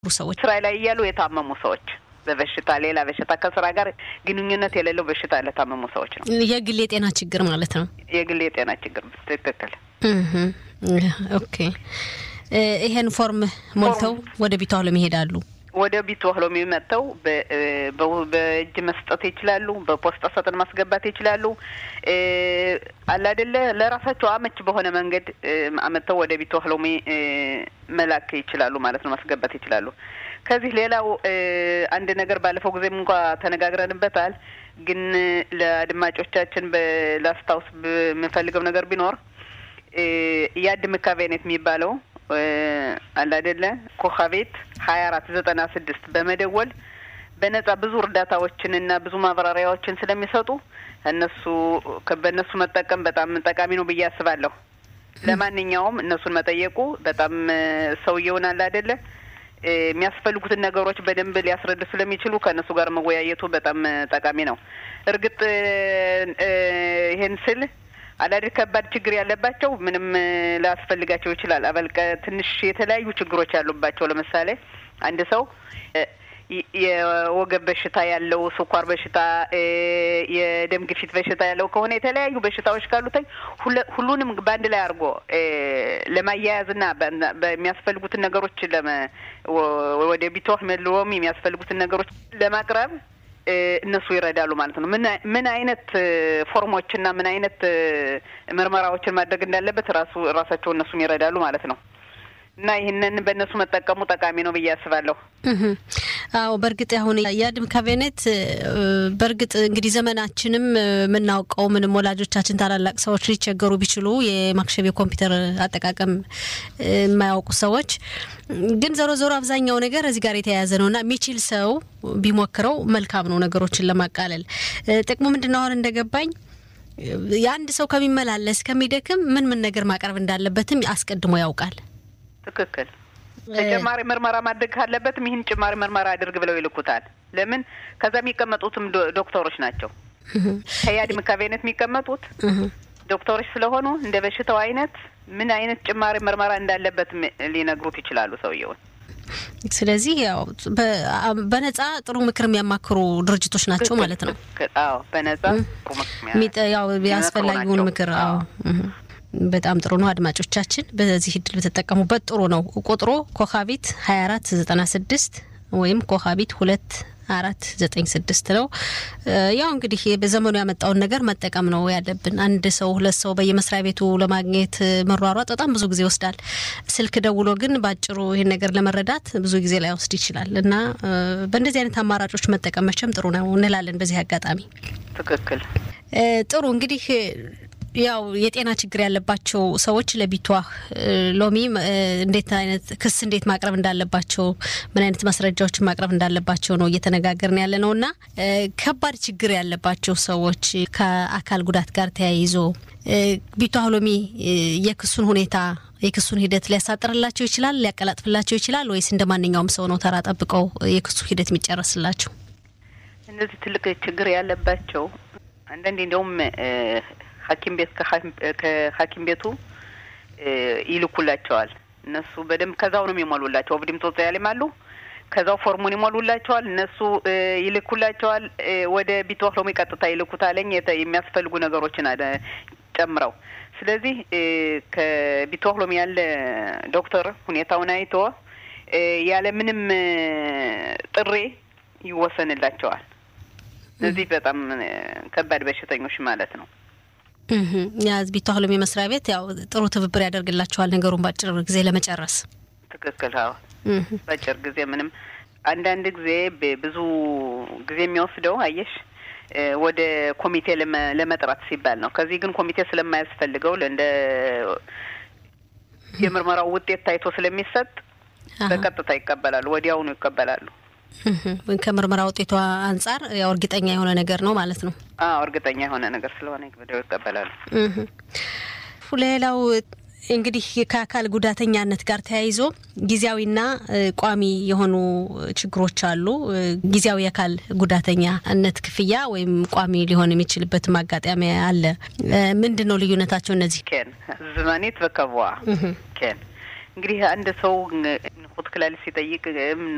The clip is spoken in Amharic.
ሰዎች ስራ ላይ እያሉ የታመሙ ሰዎች በበሽታ ሌላ በሽታ ከስራ ጋር ግንኙነት የሌለው በሽታ ለታመሙ ሰዎች ነው። የግል የጤና ችግር ማለት ነው። የግል የጤና ችግር ትክክል። ኦኬ። ይሄን ፎርም ሞልተው ወደ ቢቷ ለም ይሄዳሉ። ወደ ቢቱ ህሎም መጥተው በእጅ መስጠት ይችላሉ። በፖስታ ሳጥን ማስገባት ይችላሉ። አላደለ ለራሳቸው አመች በሆነ መንገድ አመጥተው ወደ ቢቱ ህሎሚ መላክ ይችላሉ ማለት ነው፣ ማስገባት ይችላሉ። ከዚህ ሌላው አንድ ነገር ባለፈው ጊዜም እንኳ ተነጋግረንበታል። ግን ለአድማጮቻችን ላስታውስ የምፈልገው ነገር ቢኖር የአድ ምካቤኔት የሚባለው አለ አይደለ ኮካቤት ሀያ አራት ዘጠና ስድስት በመደወል በነጻ ብዙ እርዳታዎችን እና ብዙ ማብራሪያዎችን ስለሚሰጡ እነሱ በእነሱ መጠቀም በጣም ጠቃሚ ነው ብዬ አስባለሁ። ለማንኛውም እነሱን መጠየቁ በጣም ሰውየውን አለ አይደለ የሚያስፈልጉትን ነገሮች በደንብ ሊያስረዱ ስለሚችሉ ከእነሱ ጋር መወያየቱ በጣም ጠቃሚ ነው። እርግጥ ይሄን ስል አዳዲስ ከባድ ችግር ያለባቸው ምንም ላያስፈልጋቸው ይችላል። አበልቀ ትንሽ የተለያዩ ችግሮች ያሉባቸው ለምሳሌ አንድ ሰው የወገብ በሽታ ያለው፣ ስኳር በሽታ፣ የደም ግፊት በሽታ ያለው ከሆነ የተለያዩ በሽታዎች ካሉትኝ ሁሉንም በአንድ ላይ አድርጎ ለማያያዝና በሚያስፈልጉትን ነገሮች ወደ ቢቶህ መልዎም የሚያስፈልጉትን ነገሮች ለማቅረብ እነሱ ይረዳሉ ማለት ነው። ምን ምን አይነት ፎርሞችና ምን አይነት ምርመራዎችን ማድረግ እንዳለበት ራሱ ራሳቸው እነሱም ይረዳሉ ማለት ነው። እና ይህንን በእነሱ መጠቀሙ ጠቃሚ ነው ብዬ አስባለሁ። አዎ በእርግጥ አሁን የአድም ካቢኔት በእርግጥ እንግዲህ ዘመናችንም የምናውቀው ምንም ወላጆቻችን ታላላቅ ሰዎች ሊቸገሩ ቢችሉ የማክሸፍ የኮምፒውተር አጠቃቀም የማያውቁ ሰዎች ግን ዞሮ ዞሮ አብዛኛው ነገር እዚህ ጋር የተያያዘ ነው እና የሚችል ሰው ቢሞክረው መልካም ነው ነገሮችን ለማቃለል። ጥቅሙ ምንድን ነው? አሁን እንደገባኝ የአንድ ሰው ከሚመላለስ ከሚደክም ምን ምን ነገር ማቅረብ እንዳለበትም አስቀድሞ ያውቃል። ትክክል። ተጨማሪ ምርመራ ማድረግ ካለበትም ይህን ጭማሪ ምርመራ አድርግ ብለው ይልኩታል። ለምን ከዛ የሚቀመጡትም ዶክተሮች ናቸው። ከያድ ምካቤነት የሚቀመጡት ዶክተሮች ስለሆኑ እንደ በሽታው አይነት ምን አይነት ጭማሪ ምርመራ እንዳለበት ሊነግሩት ይችላሉ ሰውየውን። ስለዚህ ያው በነጻ ጥሩ ምክር የሚያማክሩ ድርጅቶች ናቸው ማለት ነው። አዎ በነጻ ያው ያስፈላጊውን ምክር አዎ በጣም ጥሩ ነው። አድማጮቻችን በዚህ እድል በተጠቀሙበት ጥሩ ነው። ቁጥሩ ኮካቢት ሀያ አራት ዘጠና ስድስት ወይም ኮካቢት ሁለት አራት ዘጠኝ ስድስት ነው። ያው እንግዲህ በዘመኑ ያመጣውን ነገር መጠቀም ነው ያለብን። አንድ ሰው ሁለት ሰው በየመስሪያ ቤቱ ለማግኘት መሯሯጥ በጣም ብዙ ጊዜ ይወስዳል። ስልክ ደውሎ ግን በአጭሩ ይህን ነገር ለመረዳት ብዙ ጊዜ ላይ ወስድ ይችላል እና በእንደዚህ አይነት አማራጮች መጠቀም መቼም ጥሩ ነው እንላለን። በዚህ አጋጣሚ ትክክል ጥሩ እንግዲህ ያው የጤና ችግር ያለባቸው ሰዎች ለቢቷህ ሎሚ እንዴት አይነት ክስ እንዴት ማቅረብ እንዳለባቸው ምን አይነት ማስረጃዎችን ማቅረብ እንዳለባቸው ነው እየተነጋገርን ያለ ነው እና ከባድ ችግር ያለባቸው ሰዎች ከአካል ጉዳት ጋር ተያይዞ ቢቷህ ሎሚ የክሱን ሁኔታ የክሱን ሂደት ሊያሳጥርላቸው ይችላል፣ ሊያቀላጥፍላቸው ይችላል ወይስ እንደ ማንኛውም ሰው ነው ተራ ጠብቀው የክሱ ሂደት የሚጨረስላቸው? እነዚህ ትልቅ ችግር ያለባቸው አንዳንዴ እንዲያውም ሐኪም ቤት ከሐኪም ቤቱ ይልኩላቸዋል። እነሱ በደንብ ከዛው ነው የሚሞሉላቸው። ኦብዲም ጦጣ ያለም አሉ። ከዛው ፎርሙን ይሞሉላቸዋል። እነሱ ይልኩላቸዋል። ወደ ቢትወክሎሚ ቀጥታ ይልኩታለኝ የሚያስፈልጉ ነገሮችን ጨምረው። ስለዚህ ከቢትወክሎሚ ያለ ዶክተር ሁኔታውን አይቶ ያለ ምንም ጥሪ ይወሰንላቸዋል። እነዚህ በጣም ከባድ በሽተኞች ማለት ነው። የህዝብ ተህሎም የመስሪያ ቤት ያው ጥሩ ትብብር ያደርግላቸዋል ነገሩን በአጭር ጊዜ ለመጨረስ። ትክክል። አዎ በአጭር ጊዜ ምንም አንዳንድ ጊዜ ብዙ ጊዜ የሚወስደው አየሽ ወደ ኮሚቴ ለመጥራት ሲባል ነው። ከዚህ ግን ኮሚቴ ስለማያስፈልገው እንደ የምርመራው ውጤት ታይቶ ስለሚሰጥ በቀጥታ ይቀበላሉ፣ ወዲያውኑ ይቀበላሉ። ከምርመራ ውጤቷ አንጻር ያው እርግጠኛ የሆነ ነገር ነው ማለት ነው። አዎ እርግጠኛ የሆነ ነገር ስለሆነ ወዲያው ይቀበላሉ። ሌላው እንግዲህ ከአካል ጉዳተኛነት ጋር ተያይዞ ጊዜያዊና ቋሚ የሆኑ ችግሮች አሉ። ጊዜያዊ የአካል ጉዳተኛነት ክፍያ ወይም ቋሚ ሊሆን የሚችልበትም አጋጣሚ አለ። ምንድን ነው ልዩነታቸው እነዚህ? ኬን ዝማኔት በከቧ ኬን እንግዲህ አንድ ሰው ንኩት ክላሊት ሲጠይቅ እና